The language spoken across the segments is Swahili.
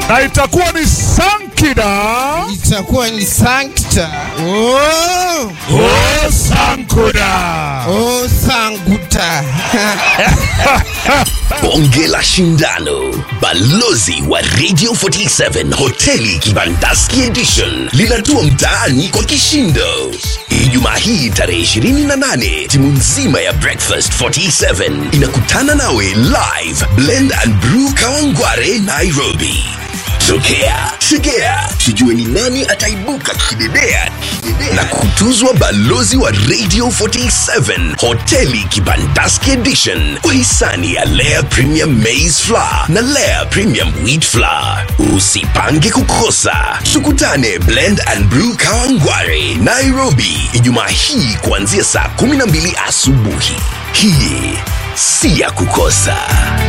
na itakuwa ni Sankida itakuwa ni sankta oh, o Sankuda. oh, sanguta bonge la shindano balozi wa radio 47 hoteli kibandaski edition linatua mtaani kwa kishindo ijumaa hii tarehe 28 timu nzima ya breakfast 47 inakutana nawe live blend and brew kawangware nairobi tokea tegea tujue ni nani ataibuka kidedea na kutuzwa balozi wa radio 47 hoteli kibandaski edition kwa hisani ya lea premium maize flour na lea premium wheat flour usipange kukosa tukutane blend and brew kawangware nairobi ijumaa hii kuanzia saa 12 asubuhi hii si ya kukosa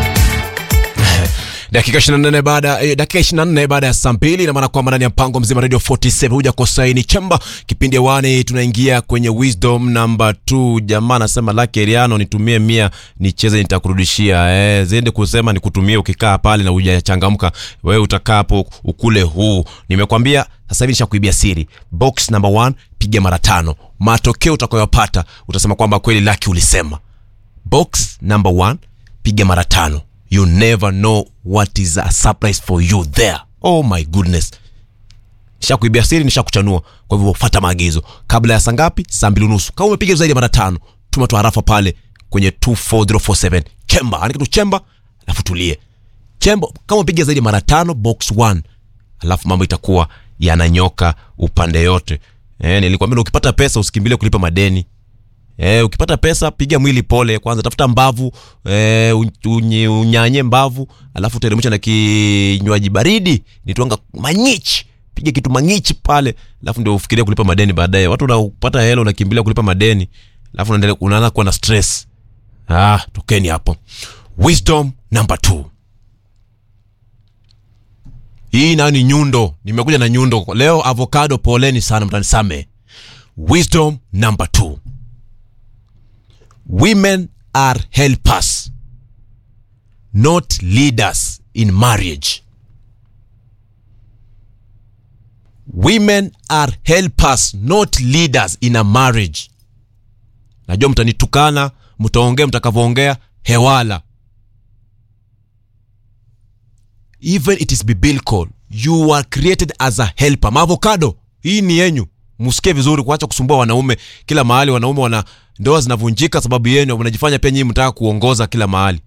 dakika 24 baada eh, dakika 24 baada ya saa mbili ina maana kwamba ndani ya mpango mzima radio 47 huja kosaini chamba kipindi wani tunaingia kwenye wisdom number 2 jamaa anasema lake Eliano nitumie mia nicheze nitakurudishia eh ziende kusema nikutumie ukikaa pale na hujachangamka wewe utakaa hapo ukule huu nimekwambia sasa hivi nishakuibia siri box number 1 piga mara tano matokeo utakayopata utasema kwamba kweli laki ulisema box number one piga mara tano you never know what is a surprise for you there oh my goodness nishakuibia siri nishakuchanua kwa hivyo fata maagizo kabla ya saa ngapi saa mbili unusu kama umepiga zaidi ya mara tano tuma tu harafa pale kwenye 24047 chemba andika tu chemba alafu tulie chemba kama umepiga zaidi ya mara tano box 1 alafu mambo itakuwa yananyoka upande yote eh, nilikwambia ukipata pesa usikimbilie kulipa madeni Eh, ukipata pesa piga mwili pole kwanza, tafuta mbavu eh, unye, unyanye mbavu, alafu teremsha na kinywaji baridi nitwanga manyichi, piga kitu manyichi pale, alafu ndio ufikirie kulipa madeni baadaye. Watu unapata hela unakimbilia kulipa madeni, alafu unaendelea unaanza kuwa na stress. Ah, tokeni hapo. Wisdom number two. Hii nayo ni nyundo, nimekuja na nyundo leo. Avocado, poleni sana, mtanisame. Wisdom number two women are helpers not leaders in marriage women are helpers not leaders in a marriage najua mtanitukana mtaongea mtakavyoongea hewala even it is biblical you are created as a helper maavocado hii ni yenyu msikie vizuri kuacha kusumbua wanaume kila mahali wanaume wana ndoa zinavunjika sababu yenu mnajifanya pia nyinyi mtaka kuongoza kila mahali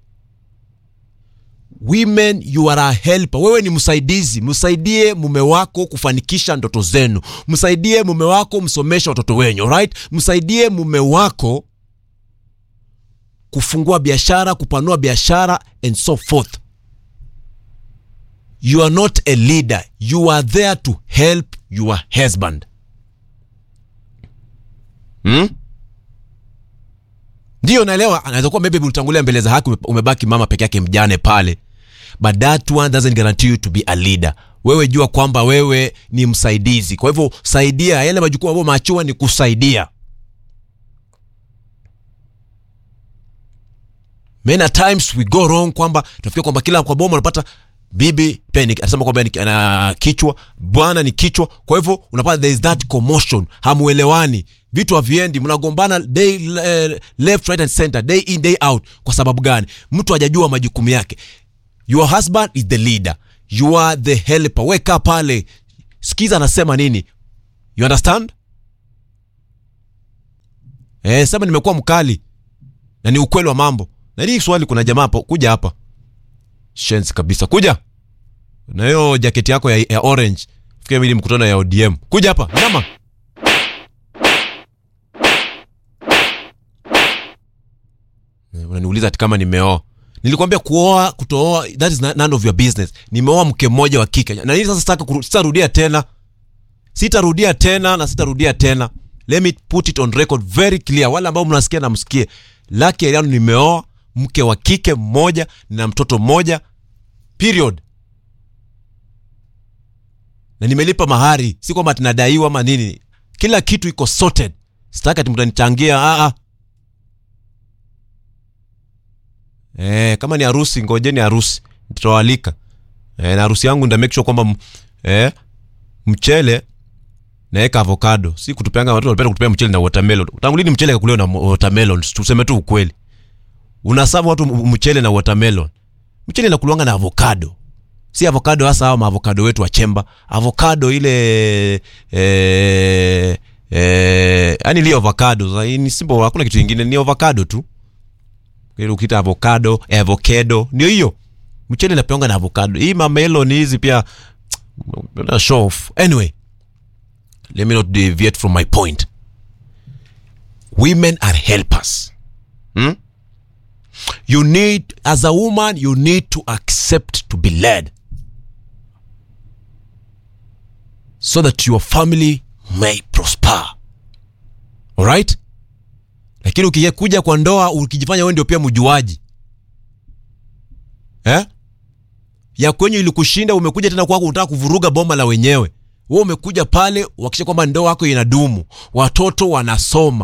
women you are a helper wewe ni msaidizi msaidie mume wako kufanikisha ndoto zenu msaidie mume wako msomeshe watoto wenyu right msaidie mume wako kufungua biashara kupanua biashara and so forth you are not a leader you are there to help your husband hmm? ndio naelewa anaweza kuwa maybe ulitangulia mbele za haki ume- umebaki mama peke yake mjane pale but that one doesn't guarantee you to be a leader wewe jua kwamba wewe ni msaidizi kwa hivyo saidia yale majukumu ambayo maachua ni kusaidia many a times we go wrong kwamba tunafikia kwamba kila kwa boma unapata bibi pia ni- anasema kwamba ni- ana kichwa bwana ni kichwa kwa hivyo unapata there is that commotion hamuelewani vitu haviendi mnagombana day eh, left right and center day in day out kwa sababu gani mtu hajajua majukumu yake your husband is the leader you are the helper weka pale sikiza anasema nini you understand eh, sema nimekuwa mkali na ni ukweli wa mambo na hii swali kuna jamaa hapo kuja hapa shensi kabisa kuja na hiyo jaketi yako ya, ya orange fikia mili mkutano ya odm kuja hapa nyama Eh, unaniuliza ati kama nimeoa nilikwambia kuoa kutooa that is none of your business nimeoa mke mmoja wa kike na nini sasa sitaka kuru- sitarudia tena sitarudia tena na sitarudia tena let me put it on record very clear wale ambao mnasikia na msikie laki eliano nimeoa mke wa kike mmoja na mtoto mmoja period na nimelipa mahari si kwamba tinadaiwa ama nini kila kitu iko sorted sitaki ati mtanichangia ah, ah. Eh, kama ni harusi ngojeni harusi tutawalika eh, na harusi yangu nda make sure kwamba m- eh, mchele naeka avocado si kutupeanga watu wanapenda kutupea mchele na watermelon tangu lini mchele kakuliwa na mo- watermelon tuseme tu ukweli unasabu watu m- mchele na watermelon mchele inakuliwanga na avocado si avocado hasa hawa maavocado wetu wa chemba avocado ile eh, eh, yani ile avocado Sasa hii ni simple hakuna kitu kingine ni avocado tu ile ukiita avocado avocado ndio hiyo mchele inapeanga na avocado hii mamelon hizi pia na show off anyway let me not deviate from my point women are helpers hmm? you need as a woman you need to accept to be led so that your family may prosper alright lakini ukikuja kwa ndoa ukijifanya wewe ndio pia mjuaji eh? ya kwenye ilikushinda umekuja tena kwako unataka kuvuruga boma la wenyewe wewe umekuja pale uhakikishe kwamba ndoa yako inadumu watoto wanasoma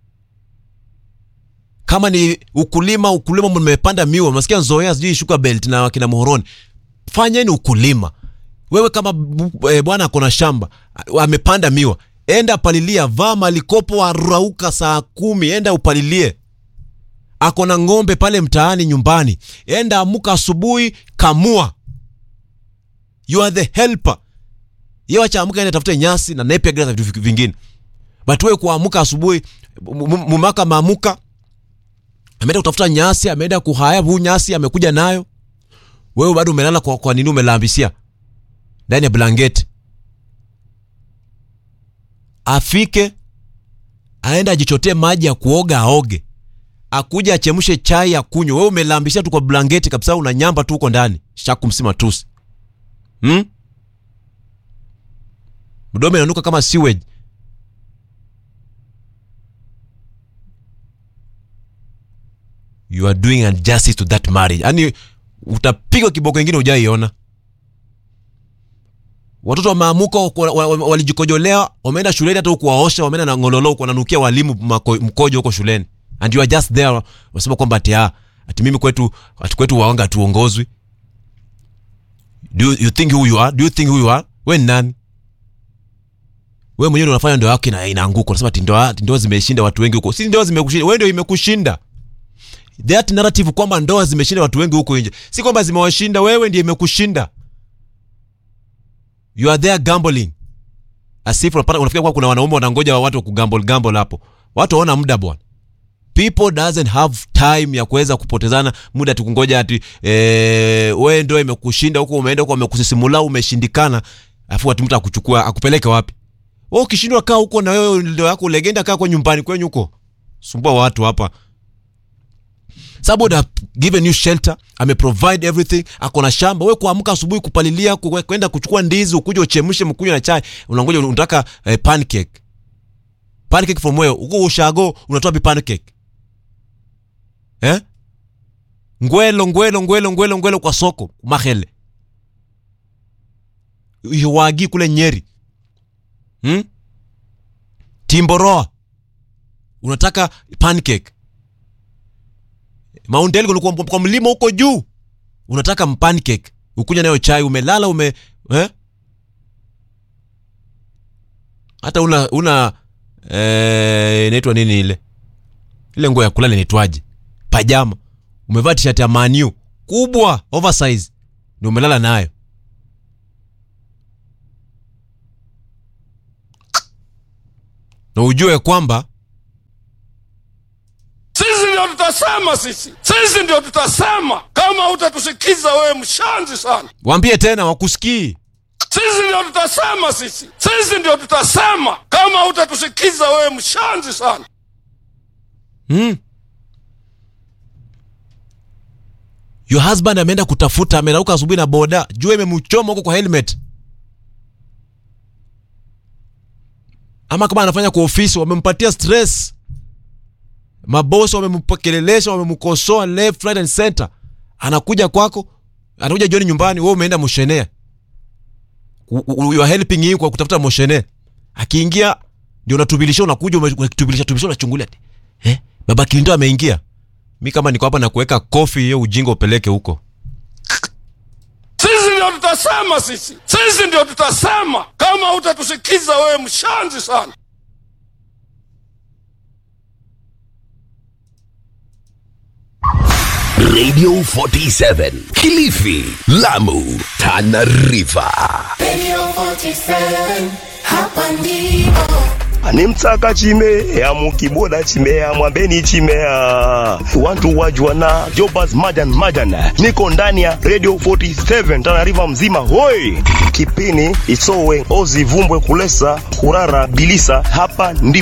kama ni ukulima ukulima mmepanda miwa mnasikia nzoea sijui sugar belt na kina muhoroni fanyeni ukulima wewe kama bu- eh, bwana akona shamba a- amepanda miwa enda palilia vaa malikopo arauka saa kumi enda upalilie akona ng'ombe pale mtaani nyumbani enda amuka asubuhi kamua you are the helper ye wacha amuka ende tafute nyasi na napier grass na vitu vingine but wewe kuamuka asubuhi mu- mu- mumaka maamuka ameenda kutafuta nyasi ameenda kuhaya huu nyasi amekuja nayo wewe bado umelala kwa, kwa nini umelambisia ndani ya blanketi afike aenda ajichotee maji ya kuoga aoge akuja achemshe chai akunywe wewe umelambisia tu kwa blanketi kabisa una nyamba tu huko ndani shaku msima tusi hmm? mdomo inanuka kama sewage you are doing injustice to that marriage yani utapigwa kiboko ingine ujaiona watoto wameamuka wako- wa- wa- walijikojolea wameenda shuleni hata huku waosha wameenda na ngololo huku wananukia walimu mako- mkojo huko shuleni and you are just there wasema kwamba ati ah, ati mimi kwetu ati kwetu waanga tuongozwi do you, you think who you are do you think who you are we ni nani wewe mwenyewe ndio unafanya ndoa yako ina, inaanguka unasema ati ndoa ati ndoa zimeshinda watu wengi huko si ndoa zimekushinda wewe ndio imekushinda that narrative kwamba ndoa zimeshinda watu wengi huko nje si kwamba zimewashinda wewe ndiye imekushinda you are there gambling as if unapata unafikia kwa kuna wanaume wanangoja wa watu wa kugamble gamble hapo watu waona muda bwana people doesn't have time ya kuweza kupotezana muda tukungoja ati eh, wewe ndio imekushinda huko umeenda huko amekusisimula umeshindikana afu ati mtu akuchukua akupeleke wapi wewe ukishindwa kaa huko na wewe ndio yako legenda kaa kwa nyumbani kwenyu huko sumbua watu hapa somebody have given you shelter ameprovide everything ako na shamba we kuamka asubuhi kupalilia ku- kwenda kuchukua ndizi ukuja uchemshe mkunywe na chai unangoja unataka eh, pancake pancake from where uko ushago unatoa bi pancake eh ngwelo ngwelo ngwelo ngwelo ngwelo kwa soko mahele iwagi kule nyeri hmm? timboroa unataka pancake Mount Elgon kwa, kwa mlima huko juu unataka pancake ukunya nayo chai umelala ume eh? hata una una eh, inaitwa nini ile ile nguo ya kulala inaitwaje pajama umevaa t-shirt ya maniu kubwa oversize ndio umelala nayo na ujue kwamba Sisi ndio tutasema, sisi sisi ndio tutasema. Kama utatusikiza wewe, mshanzi sana. waambie tena wakusikii Sisi ndio tutasema, sisi sisi ndio tutasema. Kama utatusikiza wewe, mshanzi sana. hmm? your husband ameenda kutafuta amerauka asubuhi na boda jua imemchoma huko kwa helmet ama kama anafanya kwa ofisi wamempatia stress mabosi wamempokelelesha wamemkosoa left right and center anakuja kwako anakuja jioni nyumbani wewe umeenda moshenea U- u- you are helping him kwa kutafuta moshene akiingia ndio unatubilisha unakuja ume- unatubilisha tubilisha unachungulia ati, eh baba kilindo ameingia mi kama niko hapa na kuweka kofi hiyo ujinga upeleke huko Sisi Sisi ndio tutasema, sisi sisi ndio tutasema. Kama hutatusikiza wewe, mshanzi sana. Radio 47 Kilifi, Lamu, Tana River. Radio 47, hapa ndipo. animtsaka chimea mukiboda chimea mwambeni chimea wantu wajwana jobas majan majan niko ndani ya radio 47 tanariva mzima hoi kipini isowe ozivumbwe kulesa kurara bilisa hapa ndipo